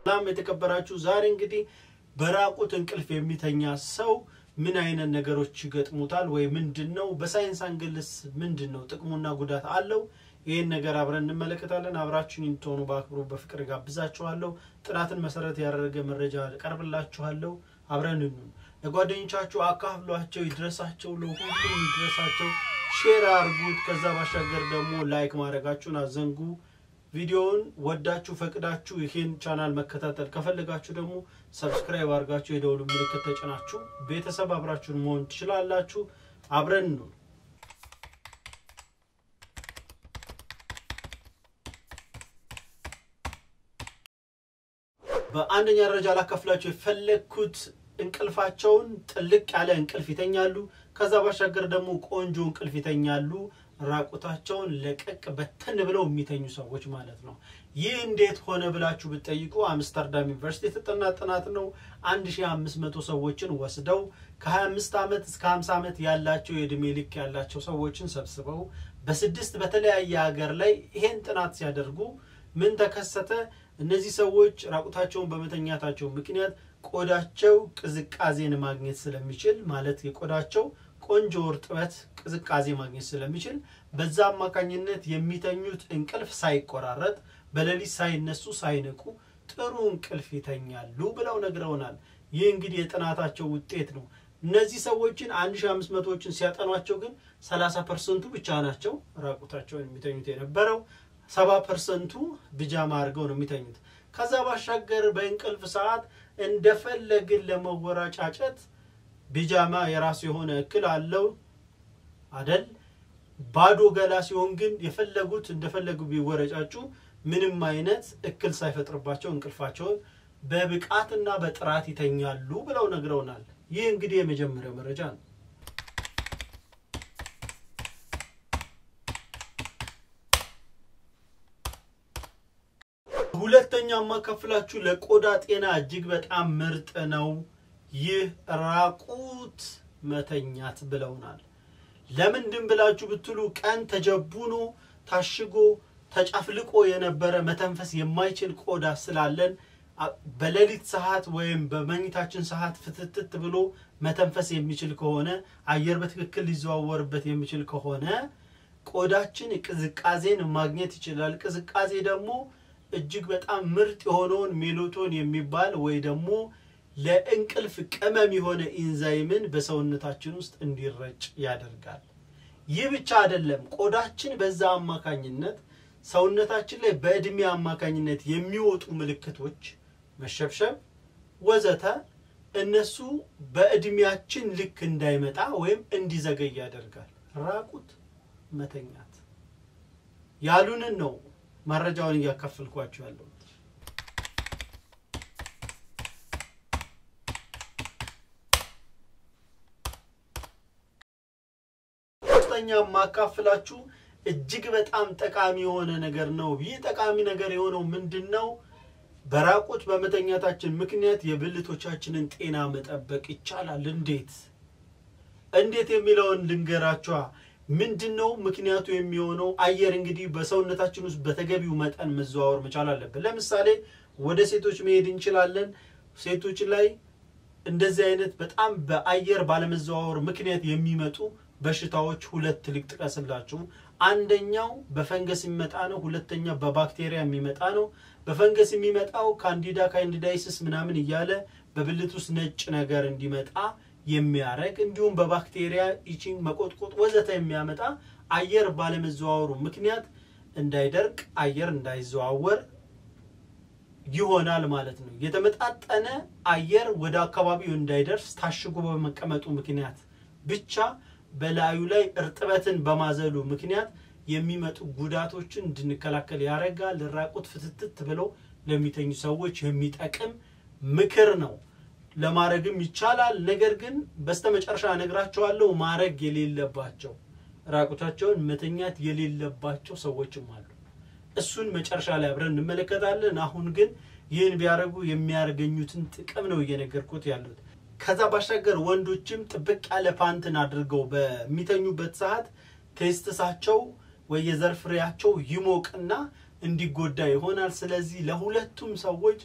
ሰላም የተከበራችሁ፣ ዛሬ እንግዲህ በራቁት እንቅልፍ የሚተኛ ሰው ምን አይነት ነገሮች ይገጥሙታል ወይ ምንድን ነው በሳይንስ አንግልስ ምንድን ነው ጥቅሙና ጉዳት አለው? ይህን ነገር አብረን እንመለከታለን። አብራችሁን እንድትሆኑ በአክብሮ በፍቅር ጋብዛችኋለሁ። ጥናትን መሰረት ያደረገ መረጃ ቀርብላችኋለሁ። አብረን እንሁን። ለጓደኞቻችሁ አካፍሏቸው፣ ይድረሳቸው፣ ለሁሉም ይድረሳቸው። ሼር አርጉት። ከዛ ባሻገር ደግሞ ላይክ ማድረጋችሁን አዘንጉ። ቪዲዮውን ወዳችሁ ፈቅዳችሁ ይህን ቻናል መከታተል ከፈለጋችሁ ደግሞ ሰብስክራይብ አድርጋችሁ የደውሉ ምልክት ተጭናችሁ ቤተሰብ አብራችሁን መሆን ትችላላችሁ። አብረን ነው። በአንደኛ ደረጃ ላካፍላችሁ የፈለግኩት እንቅልፋቸውን ጥልቅ ያለ እንቅልፍ ይተኛሉ። ከዛ ባሻገር ደግሞ ቆንጆ እንቅልፍ ይተኛሉ። ራቁታቸውን ለቀቅ በተን ብለው የሚተኙ ሰዎች ማለት ነው። ይህ እንዴት ሆነ ብላችሁ ብትጠይቁ አምስተርዳም ዩኒቨርሲቲ የተጠና ጥናት ነው። 1500 ሰዎችን ወስደው ከ25 ዓመት እስከ 50 ዓመት ያላቸው የእድሜ ልክ ያላቸው ሰዎችን ሰብስበው በስድስት በተለያየ ሀገር ላይ ይሄን ጥናት ሲያደርጉ ምን ተከሰተ? እነዚህ ሰዎች ራቁታቸውን በመተኛታቸው ምክንያት ቆዳቸው ቅዝቃዜን ማግኘት ስለሚችል ማለት የቆዳቸው ቆንጆ እርጥበት ቅዝቃዜ ማግኘት ስለሚችል በዛ አማካኝነት የሚተኙት እንቅልፍ ሳይቆራረጥ በሌሊት ሳይነሱ ሳይነቁ ጥሩ እንቅልፍ ይተኛሉ ብለው ነግረውናል። ይህ እንግዲህ የጥናታቸው ውጤት ነው። እነዚህ ሰዎችን 1500ዎችን ሲያጠኗቸው ግን 30 ፐርሰንቱ ብቻ ናቸው ራቁታቸውን የሚተኙት የነበረው፣ 70 ፐርሰንቱ ብጃማ አድርገው ነው የሚተኙት። ከዛ ባሻገር በእንቅልፍ ሰዓት እንደፈለግን ለመወራጫጨት ቢጃማ የራሱ የሆነ እክል አለው አደል? ባዶ ገላ ሲሆን ግን የፈለጉት እንደፈለጉ ቢወረጫጩ ምንም አይነት እክል ሳይፈጥርባቸው እንቅልፋቸውን በብቃትና በጥራት ይተኛሉ ብለው ነግረውናል። ይህ እንግዲህ የመጀመሪያው መረጃ ነው። ሁለተኛ ማካፍላችሁ ለቆዳ ጤና እጅግ በጣም ምርጥ ነው። ይህ ራቁት መተኛት ብለውናል። ለምንድን ብላችሁ ብትሉ ቀን ተጀቡኖ ታሽጎ ተጨፍልቆ የነበረ መተንፈስ የማይችል ቆዳ ስላለን በሌሊት ሰዓት ወይም በመኝታችን ሰዓት ፍትትት ብሎ መተንፈስ የሚችል ከሆነ አየር በትክክል ሊዘዋወርበት የሚችል ከሆነ ቆዳችን ቅዝቃዜን ማግኘት ይችላል። ቅዝቃዜ ደግሞ እጅግ በጣም ምርጥ የሆነውን ሜሎቶን የሚባል ወይ ደግሞ ለእንቅልፍ ቅመም የሆነ ኢንዛይምን በሰውነታችን ውስጥ እንዲረጭ ያደርጋል። ይህ ብቻ አይደለም። ቆዳችን በዛ አማካኝነት ሰውነታችን ላይ በእድሜ አማካኝነት የሚወጡ ምልክቶች መሸብሸብ፣ ወዘተ እነሱ በእድሜያችን ልክ እንዳይመጣ ወይም እንዲዘገይ ያደርጋል። ራቁት መተኛት ያሉንን ነው መረጃውን እያካፈልኳቸው ያለሁት። ሶስተኛ የማካፍላችሁ እጅግ በጣም ጠቃሚ የሆነ ነገር ነው። ይህ ጠቃሚ ነገር የሆነው ምንድን ነው? በራቁት በመተኛታችን ምክንያት የብልቶቻችንን ጤና መጠበቅ ይቻላል። እንዴት እንዴት የሚለውን ልንገራችኋ። ምንድን ነው ምክንያቱ የሚሆነው? አየር እንግዲህ በሰውነታችን ውስጥ በተገቢው መጠን መዘዋወር መቻል አለብን። ለምሳሌ ወደ ሴቶች መሄድ እንችላለን። ሴቶች ላይ እንደዚህ አይነት በጣም በአየር ባለመዘዋወር ምክንያት የሚመጡ በሽታዎች ሁለት ልጥቀስላችሁ። አንደኛው በፈንገስ የሚመጣ ነው። ሁለተኛ በባክቴሪያ የሚመጣ ነው። በፈንገስ የሚመጣው ካንዲዳ ካንዲዳይስስ ምናምን እያለ በብልት ውስጥ ነጭ ነገር እንዲመጣ የሚያደርግ እንዲሁም በባክቴሪያ ኢቺንግ፣ መቆጥቆጥ ወዘተ የሚያመጣ አየር ባለመዘዋወሩ ምክንያት እንዳይደርቅ አየር እንዳይዘዋወር ይሆናል ማለት ነው። የተመጣጠነ አየር ወደ አካባቢው እንዳይደርስ ታሽጎ በመቀመጡ ምክንያት ብቻ በላዩ ላይ እርጥበትን በማዘሉ ምክንያት የሚመጡ ጉዳቶችን እንድንከላከል ያደርጋል። ራቁት ፍትትት ብለው ለሚተኙ ሰዎች የሚጠቅም ምክር ነው። ለማድረግም ይቻላል። ነገር ግን በስተመጨረሻ እነግራቸዋለሁ ማድረግ የሌለባቸው ራቁታቸውን መተኛት የሌለባቸው ሰዎችም አሉ። እሱን መጨረሻ ላይ አብረን እንመለከታለን። አሁን ግን ይህን ቢያደርጉ የሚያገኙትን ጥቅም ነው እየነገርኩት ያሉት። ከዛ ባሻገር ወንዶችም ጥብቅ ያለ ፓንትን አድርገው በሚተኙበት ሰዓት ቴስትሳቸው ወይ የዘር ፍሬያቸው ይሞቅና እንዲጎዳ ይሆናል። ስለዚህ ለሁለቱም ሰዎች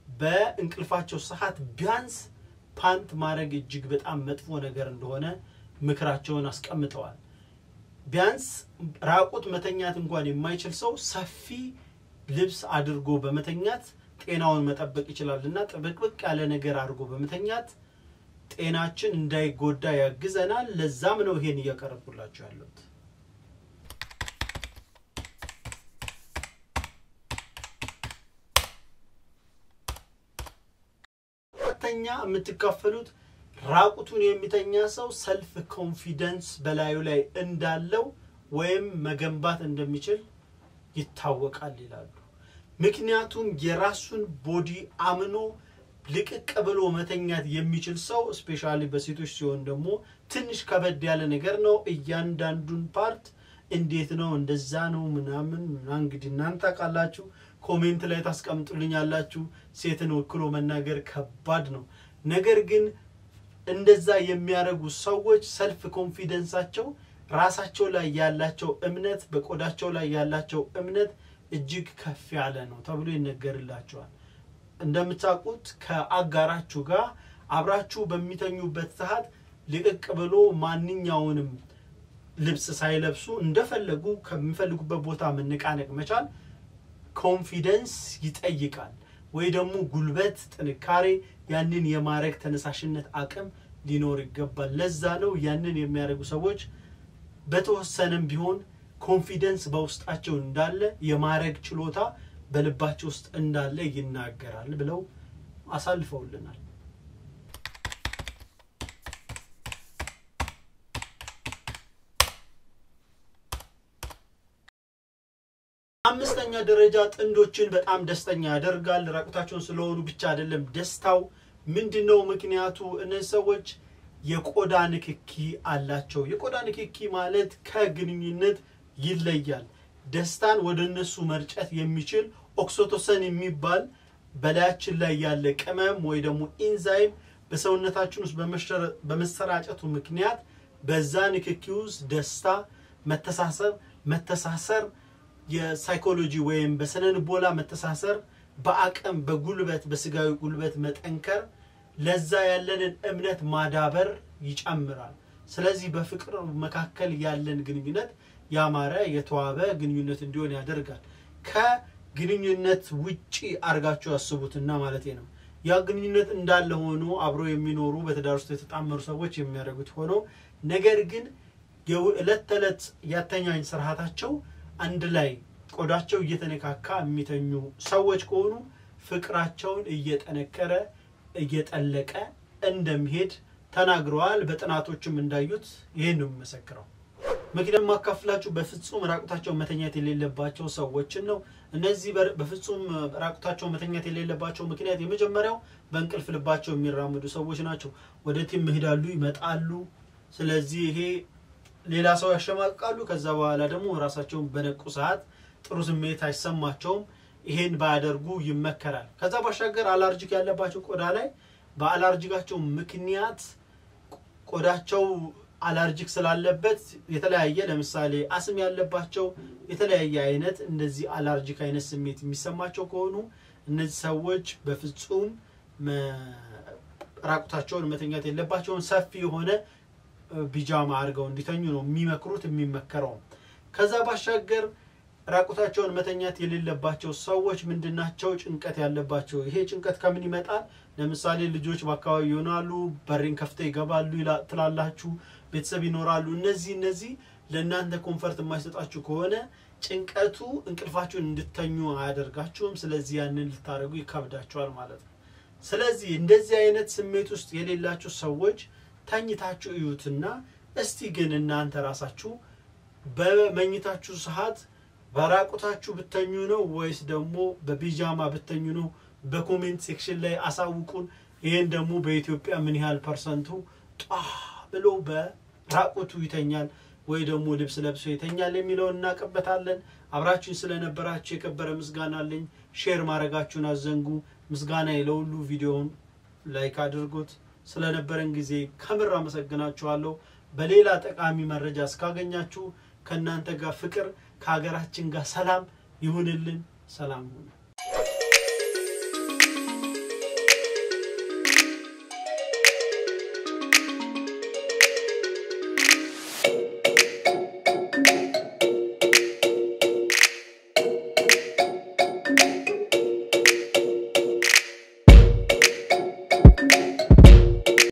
በእንቅልፋቸው ሰዓት ቢያንስ ፓንት ማድረግ እጅግ በጣም መጥፎ ነገር እንደሆነ ምክራቸውን አስቀምጠዋል። ቢያንስ ራቁት መተኛት እንኳን የማይችል ሰው ሰፊ ልብስ አድርጎ በመተኛት ጤናውን መጠበቅ ይችላል እና ጥብቅብቅ ያለ ነገር አድርጎ በመተኛት ጤናችን እንዳይጎዳ ያግዘናል። ለዛም ነው ይሄን እያቀረብኩላችሁ ያለሁት። ሁለተኛ የምትካፈሉት ራቁቱን የሚተኛ ሰው ሰልፍ ኮንፊደንስ በላዩ ላይ እንዳለው ወይም መገንባት እንደሚችል ይታወቃል ይላሉ። ምክንያቱም የራሱን ቦዲ አምኖ ልቅቅ ብሎ መተኛት የሚችል ሰው ስፔሻሊ በሴቶች ሲሆን ደግሞ ትንሽ ከበድ ያለ ነገር ነው። እያንዳንዱን ፓርት እንዴት ነው እንደዛ ነው ምናምን ምናምን እንግዲህ እናንተ ታውቃላችሁ። ኮሜንት ላይ ታስቀምጡልኛላችሁ። ሴትን ወክሎ መናገር ከባድ ነው። ነገር ግን እንደዛ የሚያደርጉ ሰዎች ሰልፍ ኮንፊደንሳቸው ራሳቸው ላይ ያላቸው እምነት በቆዳቸው ላይ ያላቸው እምነት እጅግ ከፍ ያለ ነው ተብሎ ይነገርላቸዋል። እንደምታውቁት ከአጋራችሁ ጋር አብራችሁ በሚተኙበት ሰዓት ልቅቅ ብሎ ማንኛውንም ልብስ ሳይለብሱ እንደፈለጉ ከሚፈልጉበት ቦታ መነቃነቅ መቻል ኮንፊደንስ ይጠይቃል። ወይ ደግሞ ጉልበት፣ ጥንካሬ፣ ያንን የማድረግ ተነሳሽነት አቅም ሊኖር ይገባል። ለዛ ነው ያንን የሚያደርጉ ሰዎች በተወሰነም ቢሆን ኮንፊደንስ በውስጣቸው እንዳለ የማድረግ ችሎታ በልባቸው ውስጥ እንዳለ ይናገራል ብለው አሳልፈውልናል። አምስተኛ ደረጃ ጥንዶችን በጣም ደስተኛ ያደርጋል። ራቁታቸውን ስለሆኑ ብቻ አይደለም ደስታው ምንድን ነው ምክንያቱ? እነዚህ ሰዎች የቆዳ ንክኪ አላቸው። የቆዳ ንክኪ ማለት ከግንኙነት ይለያል። ደስታን ወደ እነሱ መርጨት የሚችል ኦክሲቶሰን የሚባል በላያችን ላይ ያለ ቅመም ወይ ደግሞ ኢንዛይም በሰውነታችን ውስጥ በመሰራጨቱ ምክንያት በዛ ንክኪ ውስጥ ደስታ፣ መተሳሰብ፣ መተሳሰር የሳይኮሎጂ ወይም በስነ ልቦና መተሳሰር፣ በአቅም በጉልበት በስጋዊ ጉልበት መጠንከር፣ ለዛ ያለንን እምነት ማዳበር ይጨምራል። ስለዚህ በፍቅር መካከል ያለን ግንኙነት ያማረ የተዋበ ግንኙነት እንዲሆን ያደርጋል። ከግንኙነት ውጪ አድርጋችሁ ያስቡትና ማለት ነው። ያ ግንኙነት እንዳለ ሆኖ አብሮ የሚኖሩ በትዳር ውስጥ የተጣመሩ ሰዎች የሚያደርጉት ሆኖ ነገር ግን የዕለት ተዕለት ያተኛኝ ስርዓታቸው አንድ ላይ ቆዳቸው እየተነካካ የሚተኙ ሰዎች ከሆኑ ፍቅራቸውን እየጠነከረ እየጠለቀ እንደሚሄድ ተናግረዋል። በጥናቶችም እንዳዩት ይህን ነው የሚመሰክረው። ምክንያቱም ማካፍላችሁ በፍጹም ራቁታቸው መተኛት የሌለባቸው ሰዎችን ነው። እነዚህ በፍጹም ራቁታቸው መተኛት የሌለባቸው ምክንያት የመጀመሪያው በእንቅልፍ ልባቸው የሚራመዱ ሰዎች ናቸው። ወደ ቲም ይሄዳሉ፣ ይመጣሉ። ስለዚህ ይሄ ሌላ ሰው ያሸማቅቃሉ። ከዛ በኋላ ደግሞ ራሳቸውን በነቁ ሰዓት ጥሩ ስሜት አይሰማቸውም። ይሄን ባያደርጉ ይመከራል። ከዛ ባሻገር አላርጂክ ያለባቸው ቆዳ ላይ በአላርጂካቸው ምክንያት ቆዳቸው አላርጂክ ስላለበት የተለያየ ለምሳሌ አስም ያለባቸው የተለያየ አይነት እንደዚህ አላርጂክ አይነት ስሜት የሚሰማቸው ከሆኑ እነዚህ ሰዎች በፍጹም ራቁታቸውን መተኛት የለባቸውን። ሰፊ የሆነ ቢጃማ አድርገው እንዲተኙ ነው የሚመክሩት የሚመከረው። ከዛ ባሻገር ራቁታቸውን መተኛት የሌለባቸው ሰዎች ምንድናቸው? ጭንቀት ያለባቸው። ይሄ ጭንቀት ከምን ይመጣል? ለምሳሌ ልጆች በአካባቢ ይሆናሉ፣ በሬን ከፍተው ይገባሉ ትላላችሁ፣ ቤተሰብ ይኖራሉ። እነዚህ እነዚህ ለእናንተ ኮንፈርት የማይሰጣችሁ ከሆነ ጭንቀቱ እንቅልፋችሁን እንድተኙ አያደርጋችሁም። ስለዚህ ያንን ልታደርጉ ይከብዳችኋል ማለት ነው። ስለዚህ እንደዚህ አይነት ስሜት ውስጥ የሌላችሁ ሰዎች ተኝታችሁ እዩትና እስቲ ግን እናንተ ራሳችሁ በመኝታችሁ ሰዓት በራቁታችሁ ብተኙ ነው ወይስ ደግሞ በፒጃማ ብተኙ ነው? በኮሜንት ሴክሽን ላይ አሳውቁን። ይህን ደግሞ በኢትዮጵያ ምን ያህል ፐርሰንቱ ጧ ብሎ በራቁቱ ይተኛል ወይ ደግሞ ልብስ ለብሶ ይተኛል የሚለውን እናውቅበታለን። አብራችሁን ስለነበራችሁ የከበረ ምስጋና አለኝ። ሼር ማድረጋችሁን አዘንጉ። ምስጋና ለሁሉ ቪዲዮውን ላይክ አድርጉት። ስለነበረን ጊዜ ከምር አመሰግናችኋለሁ። በሌላ ጠቃሚ መረጃ እስካገኛችሁ ከእናንተ ጋር ፍቅር ከሀገራችን ጋር ሰላም ይሁንልን። ሰላም ሁኑ።